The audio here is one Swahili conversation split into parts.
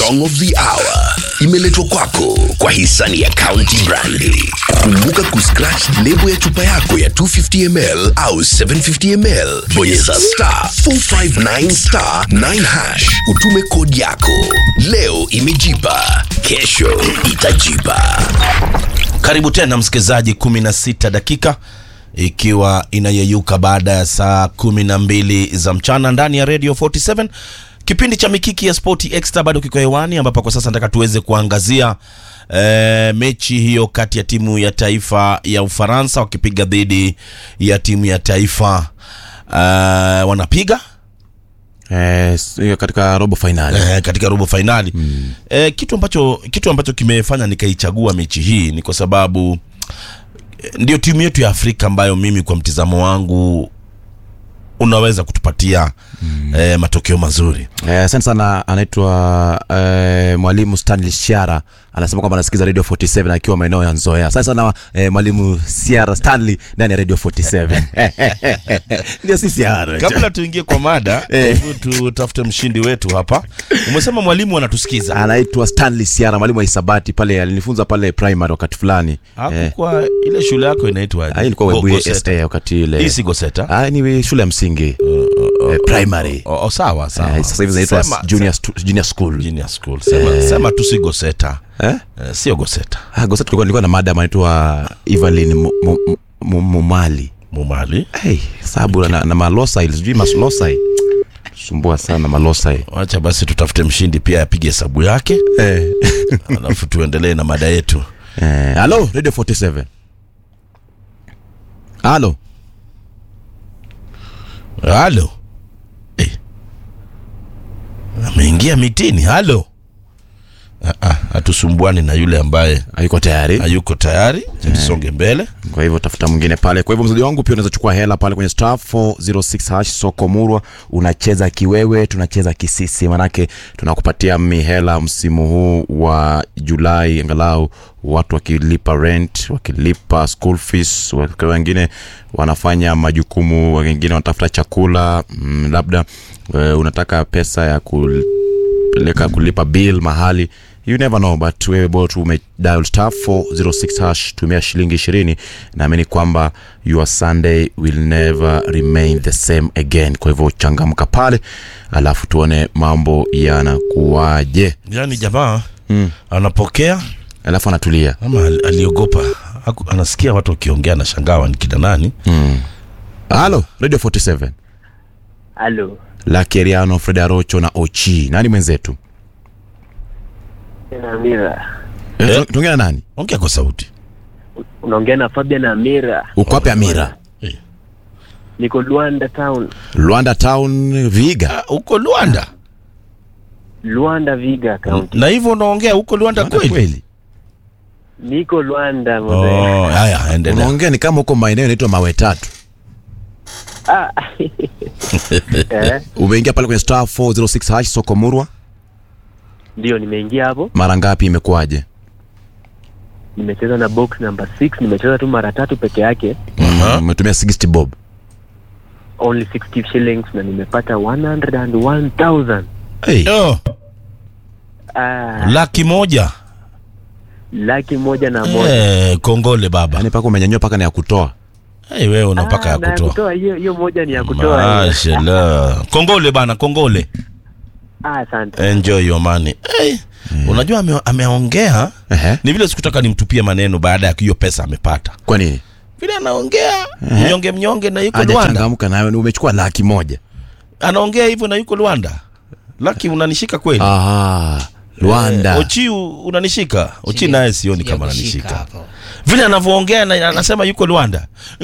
song of the hour imeletwa kwako kwa hisani ya County Brandi. Kumbuka kuscratch lebo ya chupa yako ya 250 ml au 750 ml, bonyeza star 459 star 9 hash, utume kodi yako. Leo imejipa, kesho itajipa. Karibu tena msikilizaji, 16 dakika ikiwa inayeyuka baada ya saa 12 za mchana ndani ya Radio 47 kipindi cha mikiki ya Spoti Extra bado kiko hewani, ambapo kwa sasa nataka tuweze kuangazia e, mechi hiyo kati ya timu ya taifa ya Ufaransa wakipiga dhidi ya timu ya taifa e, wanapiga Eh, s- hiyo katika robo finali eh, katika robo fainali mm. eh, kitu ambacho kitu ambacho kimefanya nikaichagua mechi hii ni kwa sababu eh, ndio timu yetu ya Afrika ambayo mimi kwa mtizamo wangu unaweza kutupatia mm. eh, matokeo mazuri Eh, asante sana anaitwa eh, mwalimu stanley shiara anasema kwamba anasikiza radio 47 akiwa maeneo ya nzoea asante sana eh, mwalimu siara stanley ndani ya radio 47 ndio si siara kabla tuingie kwa mada hebu tutafute mshindi wetu hapa umesema mwalimu anatusikiza anaitwa stanley siara mwalimu wa hisabati pale alinifunza pale primary wakati fulani hapo Eh, kwa ile shule yako inaitwa ah, ilikuwa webuye sa wakati ile hii si Goseta Ah, ni shule ya msingi eh, primary oh, oh, sawa sawa Eh, sasa hivi zinaitwa Sema- junior, stu- junior school junior school sema, sema tu si Goseta eh? eh, sio Goseta Ah, Goset tulikuwa nilikuwa na madam anaitwa Evelyn Mu- Mu- Mu- Mumali. Mumali Hey, sabu na, na malosai sijui malosai sumbua sana malosai wacha basi tutafute mshindi pia apige hesabu yake eh. alafu tuendelee na mada yetu eh, halo radio 47 halo halo eh. ameingia mitini halo Ah, ah, hatusumbuani na yule ambaye hayuko tayari hayuko tayari tusonge mbele kwa hivyo tafuta mwingine pale kwa hivyo mzaji wangu pia unaweza chukua hela pale kwenye star 406 hash soko murwa unacheza kiwewe tunacheza kisisi manake tunakupatia mihela msimu huu wa julai angalau watu wakilipa rent wakilipa school fees wak- wengine wanafanya majukumu wengine wanatafuta chakula mm, labda uh, unataka pesa ya kupeleka kulipa bill mahali you never know but wewe bora tu umedial star 406 hash tumia shilingi ishirini naamini kwamba your sunday will never remain the same again kwa hivyo changamka pale alafu tuone mambo yanakuwaje yaani jamaa mm. anapokea alafu anatulia ama al- aliogopa Haku- anasikia watu wakiongea na shangawa ni kina nani halo radio 47 Halo, lakeriano fred arocho na ochi nani mwenzetu na Amira. Eh, Eh. tu- tuongea na nani ongea kwa sauti Unaongea na Fabian Amira. uko wapi amira Niko Luanda town. rwanda town viga Ah, huko Luanda Luanda Viga County. na hivyo unaongea huko Luanda Rwanda kweli kweli Niko Luanda mzee. oh, haya endelea unaongea ni kama huko maeneo inaitwa mawe tatu Ah. eh, umeingia pale kwenye star 406 hash soko murwa ndio nimeingia hapo. mara ngapi imekuwaje Nimecheza na box number 6, nimecheza tu mara tatu peke yake. Aha. umetumia 60 bob Only 60 shillings na nimepata 101,000. hey. oh, Ah, laki moja laki moja na moja. eh, kongole baba yani paka umenyanyua paka ni ya kutoa hey, wewe una mpaka Ah, ya na kutoa hiyo hiyo moja ni ya kutoa. hiyo. mashallah kongole bana kongole Ah, asante. enjoy your money hey, unajua ame, ameongea Ehe. ni vile sikutaka nimtupie maneno baada ya hiyo pesa amepata kwa nini vile anaongea mnyonge mnyonge na yuko Luanda hajachangamka nayo ni umechukua laki moja anaongea hivyo na yuko Luanda laki unanishika kweli aha rwanda Eh, Ochi u- unanishika Ochi naye sioni kama Sijakushika ananishika hapo. vile anavyoongea na anasema yuko Luanda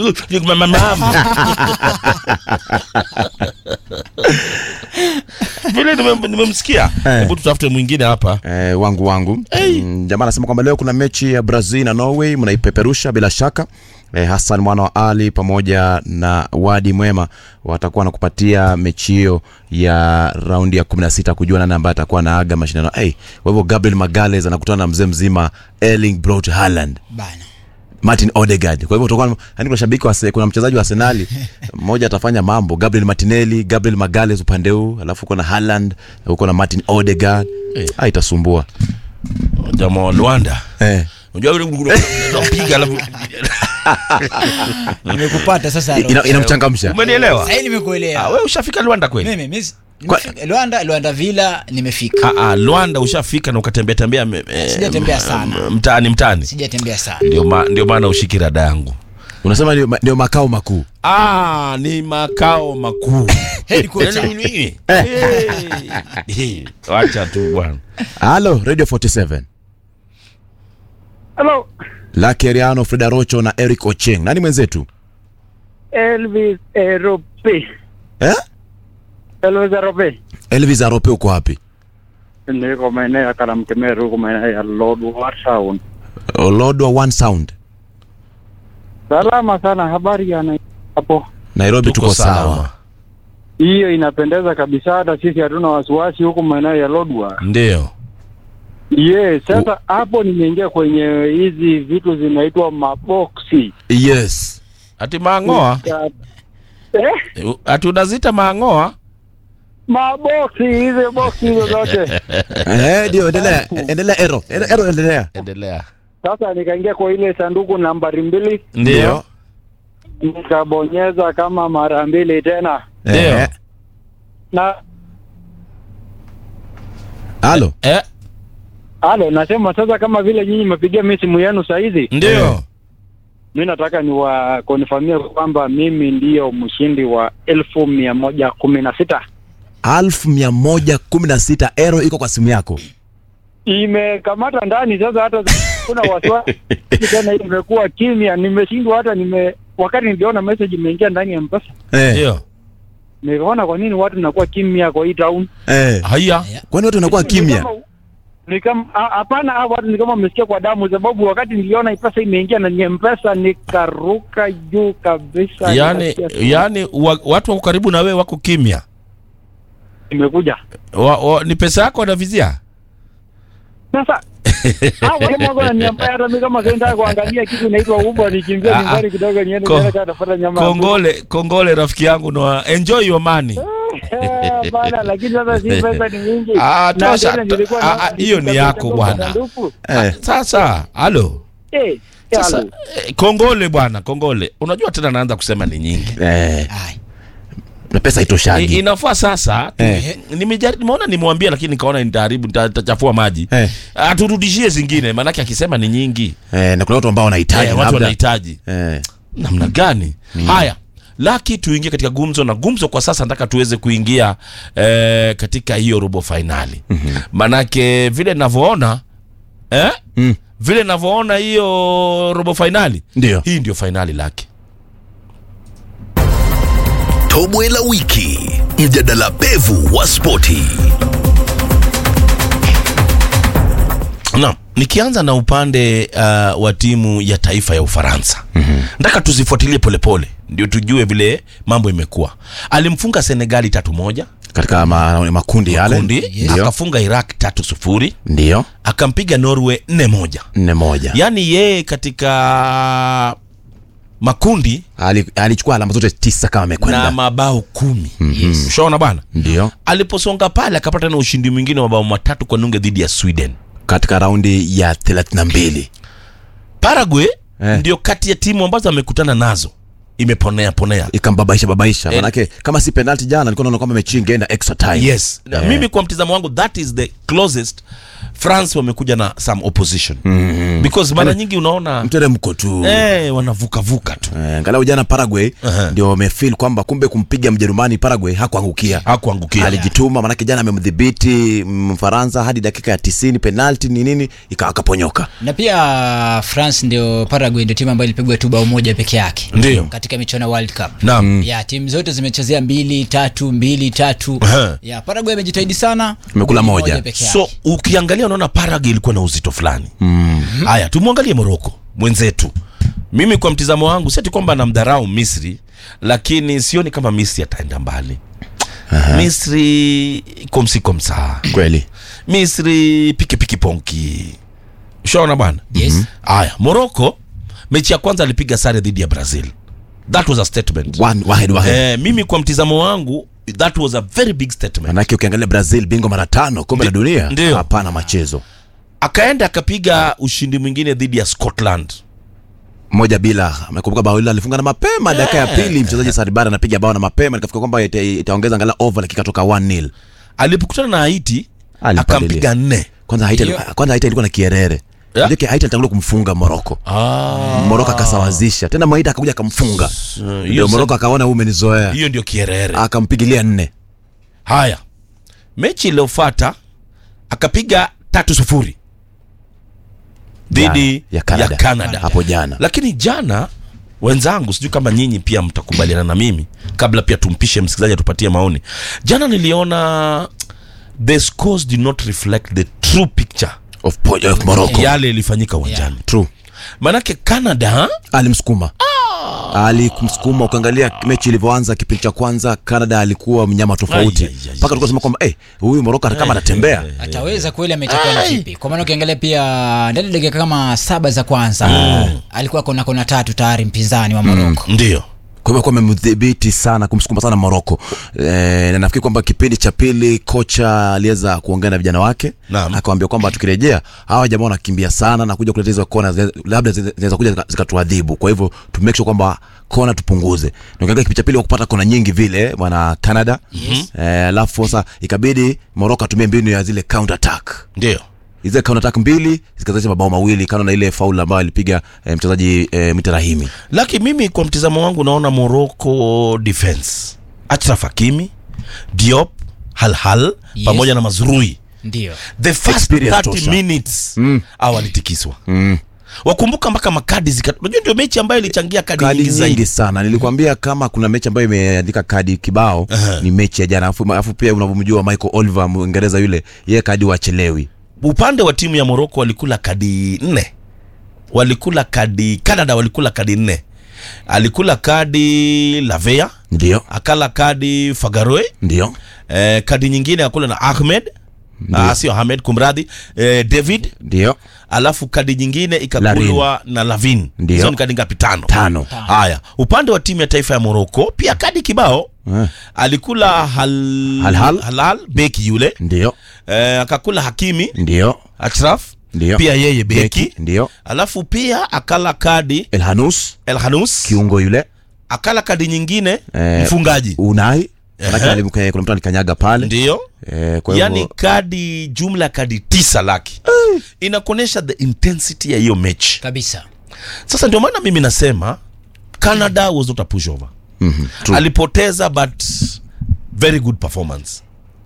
vile nime- nimemsikia hebu tutafute mwingine hapa Eh, wangu wangu mm, jamaa anasema kwamba leo kuna mechi ya brazil na norway mnaipeperusha bila shaka eh, hassan mwana wa ali pamoja na wadi mwema watakuwa wanakupatia mechi hiyo ya raundi ya 16 kujua nani ambaye atakuwa naaga mashindano hey, kwa hivyo gabriel magales anakutana na mzee mzima erling brot Haaland bana Martin Odegaard. Kwa hivyo utakuwa yani kuna shabiki wa kuna mchezaji wa Arsenal mmoja atafanya mambo, Gabriel Martinelli, Gabriel Magalhaes upande huu, alafu uko na Haaland, uko na Martin Odegaard. Eh. Ah, itasumbua. jamaa wa Luanda Eh. unajua vile unapiga alafu nimekupata sasa Ina- Inamchangamsha. umenielewa sahii ah, nimekuelewa wewe ushafika Luanda kweli mimi mimi Kwa- nimefika- Luanda Luanda Villa nimefika ah, ah, Luanda ushafika na ukatembea tembea me- eh, Sijatembea m- sana. m- mtaani mtaani sijatembea sana ndio ma, ndio maana ushiki rada yangu Unasema ndio, ma- ndio makao makuu. ah, ni makao makuu Headquarter. Yaani mimi- Eh. Eh. wacha tu bwana Halo, Radio 47. Hello, Lucky Eriano, Frida Rocho na Eric Ocheng. Nani mwenzetu? Elvis Erope. Eh? Elvis Erope. Elvis Arope uko wapi? Niko maeneo ya Karamkemeru, huko maeneo ya Lodwar Town. Olodwa One Sound. Salama sana, habari ya na- hapo. Nairobi tuko, tuko sawa. sawa Hiyo inapendeza kabisa, hata sisi hatuna wasiwasi huko maeneo ya Lodwar. ndio Yes, sasa hapo nimeingia kwenye hizi vitu zinaitwa maboksi. Yes. ati maangoa Ya- Eh? ati unazita maangoa Maboksi hizo boksi hizo zote. Eh, ndio endelea. Endelea Ero. Ero, Ero endelea. endelea Sasa nikaingia kwa ile sanduku nambari mbili, ndio nikabonyeza kama mara mbili tena Ndio. Eh. na Halo. eh, Halo, nasema sasa kama vile nyinyi mmepigia mimi simu yenu saa hizi, ndio mi nataka niwakonfamia kwamba mimi ndiyo mshindi wa elfu mia moja kumi na sita. Alfu mia moja kumi na sita Ero iko kwa simu yako. Imekamata ndani sasa, hata kuna wasiwasi tena, hii imekuwa kimya. Nimeshindwa hata nime wakati niliona message imeingia ndani ya Mpesa, Eh. ndio nikaona kwa nini watu nakuwa kimya kwa hii town. Eh. haya Kwani watu wanakuwa Ni kimya? kama- Ni kama ah, hapana, hao watu ni kama wamesikia kwa damu, sababu wakati niliona pesa imeingia ndani ya Mpesa nikaruka juu kabisa. yani nikasikia yani wa, watu wako karibu na wewe wako kimya imekuja wa, wa, ni pesa yako wanavizia Sasa hao wale mwanzo wananiambia hata mimi kama senda kuangalia kitu inaitwa Uber nikimbia Ah, nyumbani kidogo niende ko- niende katafuta nyama. ya kongole kongole rafiki yangu no enjoy your money kuku. Eh, Bana, lakini sasa si pesa ni mingi. Ah, Na tosha. tena nilikuwa Ah, naona ah, hiyo ni nikitaka yako kwa bwana. sanduku. Eh. sasa halo Eh, sasa halo. eh, kongole bwana kongole unajua tena naanza kusema ni nyingi Eh. Ai. Na pesa I, itoshagi. inafaa sasa tu- Eh. nimejari- nimeona nimwambia lakini nikaona nitaharibu nita- nitachafua maji Eh. aturudishie zingine maanake akisema ni nyingi Eh, na kuna watu ambao wanahitaji eh, watu labda. wanahitaji Eh. namna gani haya laki tuingie katika gumzo na gumzo kwa sasa nataka tuweze kuingia eh, katika hiyo robo fainali mm-hmm. manake vile navyoona eh? Mm. vile navyoona hiyo robo fainali Ndio. hii ndio fainali laki Tobwe la wiki, mjadala pevu wa spoti. Naam, nikianza na upande uh, wa timu ya taifa ya Ufaransa mm-hmm. nataka tuzifuatilie polepole ndio tujue vile mambo imekuwa. Alimfunga Senegali tatu moja Katika ma, makundi yale. kundi, Ndio. akafunga Iraq tatu sufuri, Ndio. akampiga Norway nne moja. Nne moja. Yaani yeye katika makundi Ali, alichukua alama zote tisa kama na amekwenda. mabao kumi. Yes. Ushaona bwana, Ndio. aliposonga pale akapata na ushindi mwingine wa mabao matatu kwa nunge dhidi ya Sweden. Katika raundi ya 32. Paraguay Eh. ndio kati ya timu ambazo amekutana nazo imeponea ponea. Ikambabaisha babaisha. Eh. Manake kama si penalty jana nilikuwa naona kwamba mechi ingeenda extra time. Yes. Na Eh. Mimi kwa mtizamo wangu that is the closest France wamekuja na some opposition. Mm-hmm. Because mara nyingi unaona Mteremko tu. eh, wanavuka vuka tu. Eh, angalau jana Paraguay Aha. ndio wamefeel kwamba kumbe kumpiga Mjerumani Paraguay hakuangukia. Hakuangukia. Alijituma manake jana amemdhibiti Mfaransa hadi dakika ya 90 penalty ni nini ika- akaponyoka. na pia france ndio paraguay ndio timu ambayo ilipigwa tu bao moja peke yake Ndio. katika michuano ya world cup Naam. ya timu zote zimechezea mbili tatu mbili tatu Aha. ya paraguay amejitahidi sana Imekula Mbili moja. peke So yake. ukiangalia unaona Paraguay ilikuwa na uzito fulani. Haya, tumwangalie Morocco mwenzetu. Mimi kwa mtizamo wangu si ati kwamba namdharau Misri, lakini sioni kama Misri ataenda mbali. Misri komsi komsa. Kweli. Misri piki piki ponki. Ushaona bwana? Yes. Haya, Morocco mechi ya kwanza alipiga sare dhidi ya brazil that was a statement One, wahed, wahed. eh, mimi kwa mtizamo wangu that was a very big statement manake ukiangalia brazil bingwa mara tano kombe la dunia Ndio. hapana machezo akaenda akapiga ushindi mwingine dhidi ya scotland moja bila amekumbuka bao hilo alifunga na mapema dakika ya pili mchezaji saribara anapiga bao na mapema nikafika kwamba ita- itaongeza angalau over lakini ikatoka 1-0 alipokutana na haiti Alipalilia. akampiga nne kwanza haiti Hiyo- kwanza haiti alikuwa na kierere Yeah. yeah. haiti alitangulia kumfunga moroko Ah, moroko akasawazisha tena maita akakuja akamfunga hiyo ndio sa- moroko akaona huu umenizoea hiyo ndio kierere akampigilia nne haya mechi iliyofata akapiga tatu sufuri dhidi Ya- ya Canada. ya Canada. hapo jana lakini jana wenzangu sijui kama nyinyi pia mtakubaliana na mimi kabla pia tumpishe msikilizaji atupatie maoni jana niliona the scores did not reflect the true picture of, po- of moroko yale ilifanyika uwanjani true manake canada alimsukuma alimsukuma ukiangalia mechi ilivyoanza kipindi cha kwanza canada alikuwa mnyama tofauti Ai, ai, ai, mpaka tulikuwa sema kwamba eh, huyu moroko kama anatembea ataweza kweli amechakua na vipi kwa maana ukiangalia pia ndani ya dakika kama saba za kwanza alikuwa kona kona tatu tayari mpinzani wa moroko ndio kwa hivyo alikuwa amemdhibiti sana kumsukuma sana moroko e, na nafikiri kwamba kipindi cha pili kocha aliweza kuongea na vijana wake Naam. akawambia kwamba tukirejea hawa jamaa wanakimbia sana na kuja kuleta hizo kona zi- labda zi- zinaweza kuja zika- zikatuadhibu kwa hivyo tu make sure kwamba kona tupunguze na ukiangalia kipindi cha pili wakupata kona nyingi vile bwana canada alafu sasa ikabidi moroko atumie mbinu ya zile counter attack ndio hizi counter attack mbili zikazalisha mabao mawili kando na ile faul ambayo alipiga e, mchezaji e, mitarahimi laki mimi kwa mtizamo wangu naona morocco defense achraf hakimi diop halhal Yes. pamoja na mazrui ndio the first Experience 30 tosha. minutes Mm. au walitikiswa mm. wakumbuka mpaka makadi zika unajua ndio mechi ambayo ilichangia kadi, kadi nyingi zaidi nyingi sana nilikwambia kama kuna mechi ambayo imeandika kadi kibao Aha. ni mechi ya jana afu, afu pia unavyomjua michael oliver mwingereza yule ye kadi wachelewi upande wa timu ya morocco walikula kadi nne walikula kadi canada walikula kadi nne alikula kadi lavea ndio akala kadi fagaroe ndio eh, kadi nyingine akula na ahmed ah, sio ahmed kumradhi eh, david ndio alafu kadi nyingine ikakulwa na lavin Ndio. hizo ni kadi ngapi tano tano haya upande wa timu ya taifa ya morocco pia kadi kibao Eh, alikula hal... Halhal. halal beki yule ndio eh, akakula hakimi ndio ashraf ndio pia yeye beki ndio alafu pia akala kadi elhanus el hanus kiungo yule akala kadi nyingine Eh, mfungaji unai manake Ehe. alim- kuna mtu alikanyaga pale ndio eh, kwa hivyo yani kadi jumla kadi tisa laki inakuonyesha the intensity ya hiyo mechi kabisa sasa ndio maana mimi nasema canada was not a pushover mhm, true. alipoteza but very good performance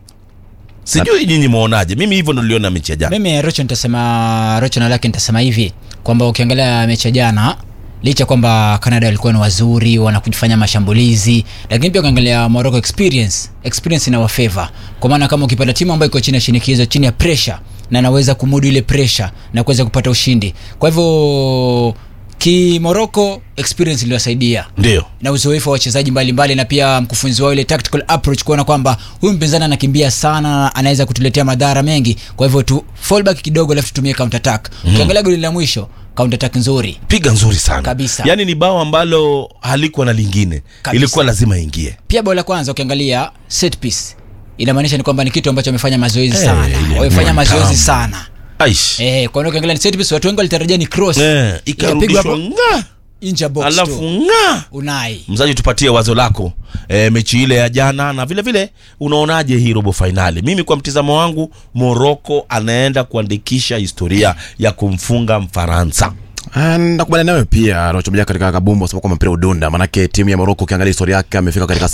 sijui nyinyi mwaonaje mimi hivyo ndo niliona mechi ya jana mimi rocho nitasema rocho na lake nitasema hivi kwamba ukiangalia mechi ya jana licha kwamba canada walikuwa ni wazuri wanakufanya mashambulizi lakini pia ukiangalia morocco experience experience ina wafeva kwa maana kama ukipata timu ambayo iko chini ya shinikizo chini ya pressure na naweza kumudu ile pressure na kuweza kupata ushindi kwa hivyo kimorocco experience iliwasaidia ndio na uzoefu wa wachezaji mbalimbali na pia mkufunzi wao ile tactical approach kuona kwamba huyu mpinzani anakimbia sana anaweza kutuletea madhara mengi kwa hivyo tu fallback kidogo alafu tutumie counter attack ukiangalia goli la mwisho counter attack nzuri piga nzuri sana Kabisa. yaani ni bao ambalo halikuwa na lingine Kabisa. ilikuwa lazima ingie pia bao la kwanza ukiangalia set piece inamaanisha ni kwamba ni kitu ambacho wamefanya mazoezi Eh, sana ile wamefanya ni mazoezi tamu. sana aish eh, kwa hiyo ukiangalia ni set piece watu wengi walitarajia ni cross eh, Ikapigwa ikarudishwa hapo nga nje ya box alafu tu nga unai mzaji tupatie wazo lako e, mechi ile ya jana na vile vile unaonaje hii robo fainali mimi kwa mtizamo wangu moroko anaenda kuandikisha historia ya kumfunga mfaransa Ah, nakubaliana nawe pia rocho moja katika kabumbu sababu kwamba mpira udunda manake timu ya moroko ukiangalia historia yake amefika katika